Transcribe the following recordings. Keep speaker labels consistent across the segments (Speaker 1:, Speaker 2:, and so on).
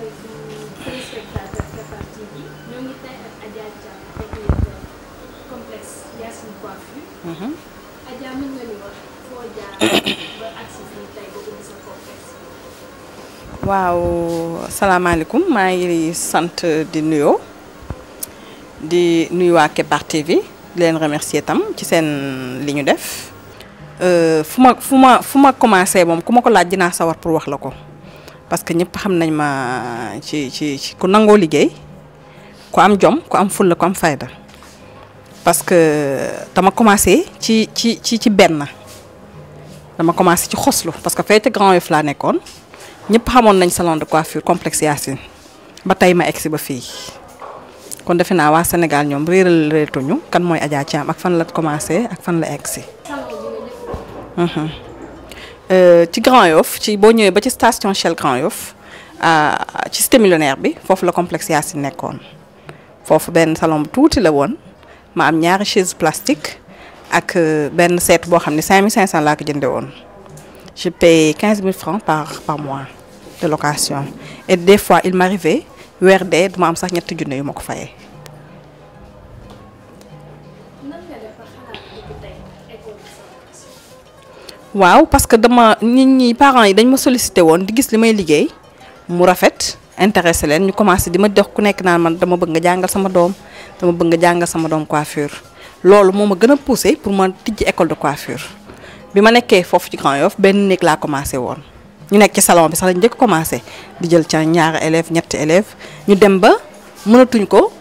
Speaker 1: asalaamaaleykum téléspectateur Kepar TV ñoo ngi tey ak Adja Thiam technique complexe Yacine Coiffure. Adja mën nga ñu wax foo jaar ba agsi fii tey ba ubbi sa complexe.
Speaker 2: waaw salaamaaleykum maa ngi sant di nuyoo di nuyu waa Kepar TV di leen remercier tam ci seen li ñu def. fu ma fu ma fu ma commencé moom ku ma ko laaj dinaa sawar pour wax la ko parce que ñëpp xam nañ ma ci ci ci ku nangoo liggéey ku am jom ku am fulla ku am fayda parce que dama commencé ci ci ci ci benn dama commencé ci xoslu parce que fee ca Grand Yoff laa nekkoon ñëpp xamoon nañ salon de coiffure complexe Yacine ba tey ma egsi ba fii kon defe naa waa Sénégal ñoom réeral réetuñu kan mooy Adja Thiam ak fan la commencé ak fan la egsi ci Grand Yoff ci boo ñëwee ba ci station Shell Grand Yoff ci cité millionnaire bi foofu la complexe Yacine nekkoon foofu benn salon bu tuuti la woon ma am ñaari chaise plastique ak benn seetu boo xam ne 5500 laa ko jënde woon je paye 15000 francs par par mois de location et des fois il m'arrivait weer dee duma am sax ñetti junne yu ma ko fayee. waaw parce que dama nit ñi parents yi dañ ma sollicité woon di gis li may liggéey mu rafet intéressé leen ñu commencé di ma dox ku nekk naan man dama bëgg nga jàngal sama doom dama bëgg nga jàngal sama doom coiffure loolu moo ma gën a poussé pour ma tijji école de coiffure bi ma nekkee foofu ci Grand Yoff benn néeg laa commencé woon ñu nekk ci salon bi sax lañ njëkk commencé di jël ca ñaari élèves ñetti élèves ñu dem ba mënatuñ ko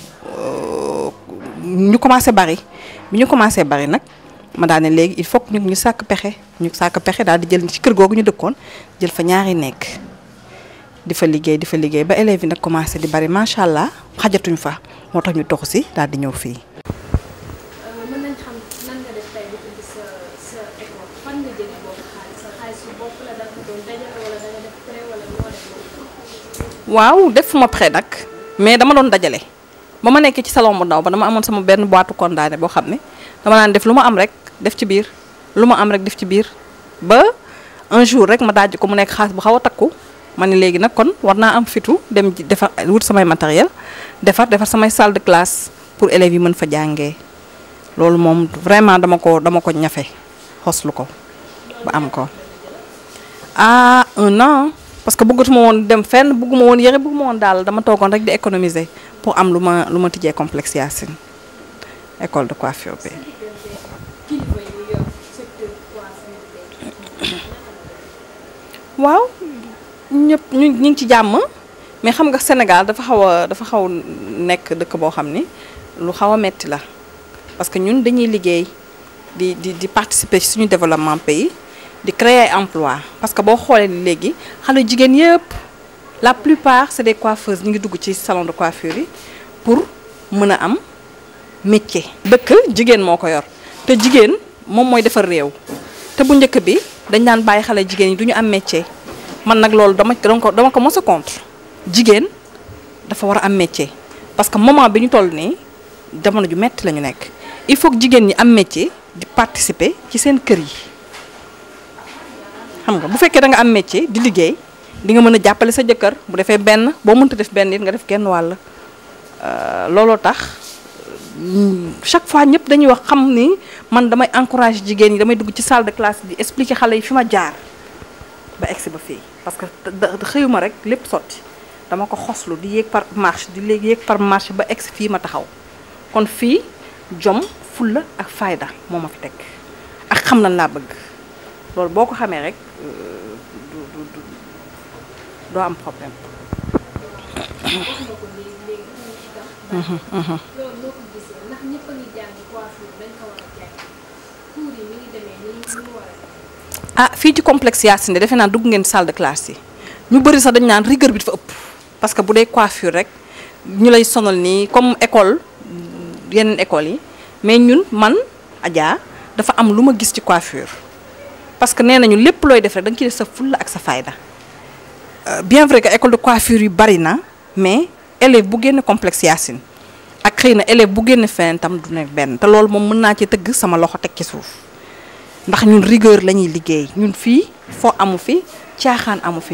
Speaker 2: ñu commencé bari bi ñu commencé bari nag ma daal ne léegi il faut que ñu sàkk pexe ñu sàkk pexe daal di jël ci kër googu ñu dëkkoon jël fa ñaari nekk di fa liggéey di fa liggéey ba élèves yi nag commencé di bari macha allah xajatuñ fa moo tax ñu toxu si daal di ñëw fii.
Speaker 1: mën nañ xam nan nga def tey ba ubbi sa sa école fan nga jëlee boobu xaalis sa xaalis su bopp la da nga doon dajale wala da nga def prêt wala noo def loolu.
Speaker 2: waaw defuma prêt nag mais dama doon dajale ba ma nekkee ci salon bu ndaw ba dama amoon sama benn boîte condamné boo xam ne dama naan def lu ma am rek def ci biir lu ma am rek def ci biir ba un jour rek ma daaj ko mu nekk xaalis bu xaw a takku ma ne léegi nag kon war naa am fitu dem defar wut samay matériel defar defar samay salle de classe pour élèves yi mën fa jàngee loolu moom vraiment dama ko dama ko ñafe xoslu ko ba am ko ah un an parce que bëggatuma woon dem fenn bëgguma woon yëre bëgguma woon daal dama toogoon rek di économiser pour am lu ma lu ma tijjee complexe Yacine école de coiffure bi.
Speaker 1: kilifa yi yor secteur coiffure bi.
Speaker 2: waaw ñëpp ñu ñu ngi ci jàmm mais xam nga Sénégal dafa xaw a dafa xaw nekk dëkk boo xam ni lu xaw a metti la parce que ñun dañuy liggéey di di di participer ci suñu développement pays di créer ay emploi parce que boo xoolee léegi xale jigéen yëpp la plupart c'est des coiffeuses ñu ngi dugg ci salon de coiffure yi pour mën a am métier. dëkk jigéen moo ko yor te jigéen moom mooy defar réew te bu njëkk bi dañ daan bàyyi xale jigéen yi du ñu am métier man nag loolu dama dama ko dama ko mos a contre jigéen dafa war a am métier parce que moment bi ñu toll nii jamono ju metti la ñu nekk il faut que jigéen ñi am métier di participer ci seen kër yi xam nga bu fekkee da nga am métier di liggéey di nga mën a jàppale sa jëkkër bu defee benn boo mënta def benn it nga def genn wàll looloo tax chaque fois ñëpp dañuy wax xam ni man damay encourager jigéen ñi damay dugg ci salle de classe di expliquer xale yi fi ma jaar ba egsi ba fii parce que xëyuma rek lépp sotti dama ko xoslu di yéeg par marche di léegi yéeg par marche ba egsi fii ma taxaw kon fii jom fulla ak fayda moo ma fi teg ak xam lan laa bëgg loolu boo ko xamee rek du du du doo am problème.
Speaker 1: wax nga ko léegi léegi tuuti tax. loolu noo ko gisee ndax ñëpp a ngi jàng coiffure dañ ko war a jàng cours yi mi ngi demee ni ni mu war a
Speaker 2: ah fii ci complexe Yacine defe naa dugg ngeen salle de classe yi ñu bëri sax dañu naan rigueur bi dafa ëpp parce que bu dee coiffure rek ñu lay sonal nii comme école yeneen école yi mais ñun man Adja dafa am lu ma gis ci coiffure parce que nee nañu lépp looy def rek da nga ciy def sa fulla ak sa fayda bien vrai que école de coiffure yu bari na mais élève bu génn complexe Yacine ak xëy na élève bu génn feneen tam du nekk benn te loolu moom mën naa ci tëgg sama loxo teg ci suuf ndax ñun rigueur la ñuy liggéey ñun fii foo amu fi caaxaan amu fi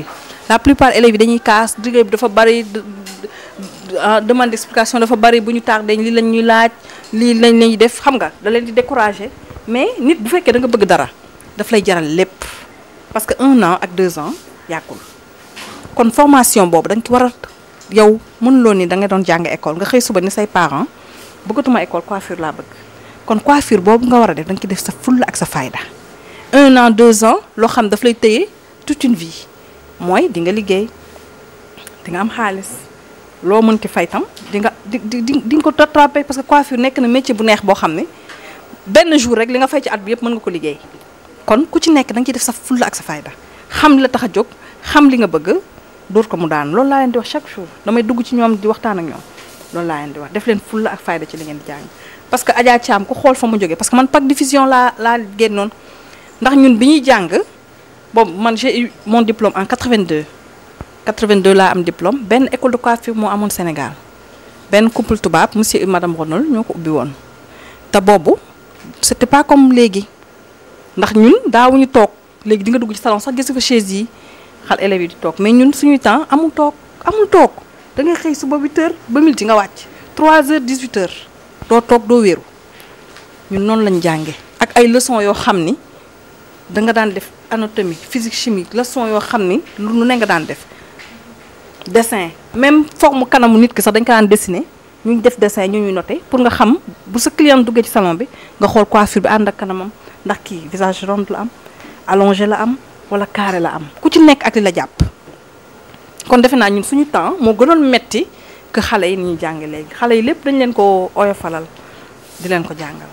Speaker 2: la plupart élèves yi dañuy kaas liggéey bi dafa bari demande d'explication dafa bari bu ñu tardé lii lañ ñuy laaj lii lañ lañuy def xam nga da leen di décourager mais nit bu fekkee da nga bëgg dara daf lay jaral lépp parce que un an ak deux ans yàggul kon formation boobu dañ ko war a yow mënuloo ni da nga doon jàng école nga xëy suba ni say parents bëggatuma école coiffure laa bëgg kon coiffure boobu nga war a def da nga ci def sa fulla ak sa fayda un an deux ans loo xam daf lay téye toute une vie mooy di nga liggéey di nga am xaalis loo mën ci fay tam di nga di di di nga ko rattrapé parce que coiffure nekk na métier bu neex boo xam ne benn jour rek li nga fay ci at bi yëpp mën nga ko liggéey kon ku ci nekk da nga ciy def sa fulla ak sa fayda xam li la tax a jóg xam li nga bëgg dóor ko mu daan loolu laa leen di wax chaque jour damay dugg ci ñoom di waxtaan ak ñoom loolu laa leen di wax def leen fulla ak fayda ci li ngeen di jàng parce que Adja Thiam ku xool fa mu jógee parce que man PAC diffusion laa laa génnoon ndax ñun bi ñuy jàng boobu man j'ai eu mon diplôme en 82 82 laa am diplôme benn école de coiffure moo amoon Sénégal benn couple tubaab monsieur et madame Ronald ñoo ko ubbi woon te boobu c'était pas comme léegi ndax ñun daawuñu toog léegi di nga dugg ci salon sax gis fa chaise yi xal élèves yi di toog mais ñun suñuy temps amul toog amul toog da ngay xëy suba 8 heures ba midi nga wàcc 3 heures 18 heures doo toog doo wéeru ñun noonu lañ jànge ak ay leçons yoo xam ni da nga daan def anatomie physique chimie leçon yoo xam ni lu ne nga daan def dessin même forme kanamu nit ki sax dañ ko daan dessiner ñu def dessin ñu ñuy noté pour nga xam bu sa client duggee ci salon bi nga xool coiffure bi ànd ak kanamam ndax kii visage rond la am allongé la am wala carré la am ku ci nekk ak li la jàpp kon defe naa ñun suñu temps moo gënoon metti que xale yi ni ñuy jànge léegi xale yi lépp dañ leen ko oyofalal di leen ko jàngal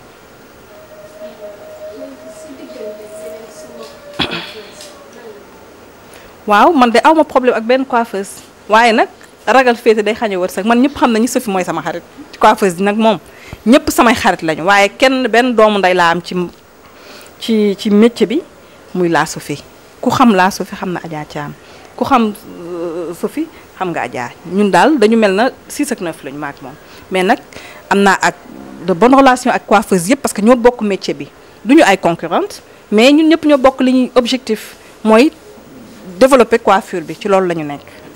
Speaker 2: waaw man de awma problème ak benn coiffeuse waaye nag ragal féete day xañe wërsëg man ñëpp xam nañu Sophie mooy sama xarit coiffeuse bi nag moom ñëpp samay xarit lañu waaye kenn benn doomu ndey laa am ci ci ci métier bi muy laa Sophie ku xam laa Sophie xam na Adja Thiam ku xam Sophie xam nga Adja ñun daal dañu mel na 6 ak 9 lañu maak moom mais nag am naa ak de bonne relation ak coiffeuse yëpp parce que ñoo bokk métier bi duñu ay concurrente mais ñun ñëpp ñoo bokk li ñuy objectif mooy développer coiffure bi ci loolu la ñu nekk